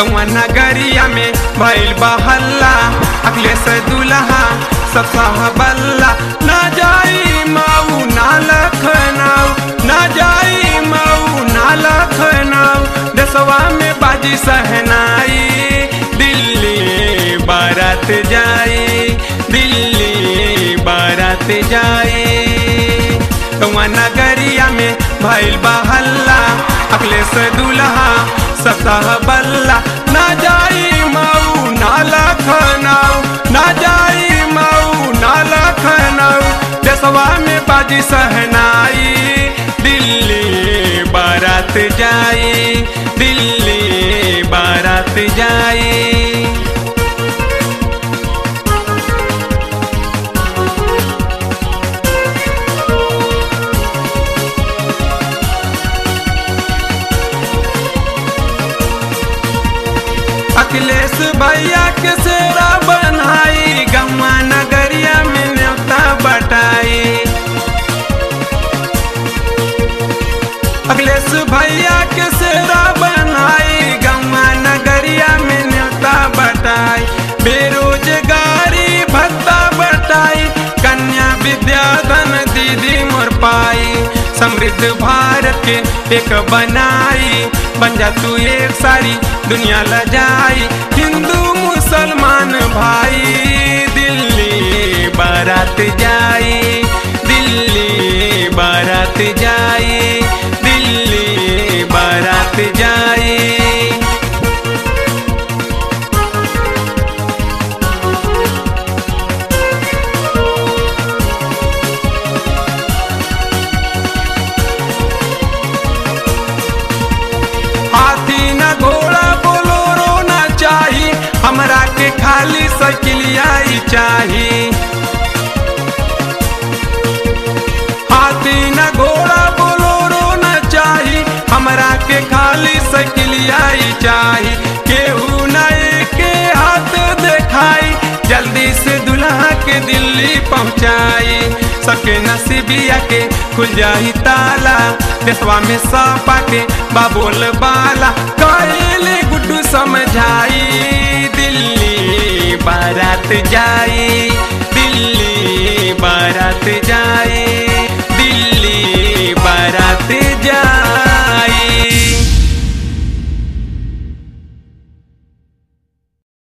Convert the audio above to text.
गौवा नगरिया में भइल बहल्ला अगले से दुल्हा सब बल्ला ना जाई माऊ ना लखनऊ ना जाई माऊ ना लखनऊ देशवा में बाजी सहनाई दिल्ली बारात जाई दिल्ली बारात जाई गौवा नगरिया में भइल बहल्ला अगले से दुल्हा सतह बल्ला ना जाई माऊ ना लखनऊ ना जाई माऊ ना लखनऊ देशवा में बाजी सहनाई दिल्ली बारात जाई दिल्ली बारात जाई अखिलेश भैया के सेरा बनाई गम्मा नगरिया में न्योता बटाई अखिलेश भैया के सेरा बनाई गम्मा नगरिया में न्योता बटाई बेरोजगारी भत्ता बटाई कन्या विद्याधन दीदी मोर पाई समृद्ध भारत के एक बनाई बन जा तू एक सारी दुनिया लजाई हिंदू मुसलमान भाई दिल्ली बारात जाई दिल्ली बारात जाई दिल्ली बारात जाई हाथी न घोड़ा बोलोरो न चाही हमरा के खाली साइकिलिया ही चाही हाथी न घोड़ा बोलोरो न चाही हमरा के खाली साइकिलिया ही चाही केहू न के हाथ देखाई जल्दी से दुल्हा के दिल्ली पहुंचाई सबके नसीबिया के खुल जाही ताला देशवा में सपा के बाबोल बाला कहले गुड्डू समझाई दिल्ली बारात जाई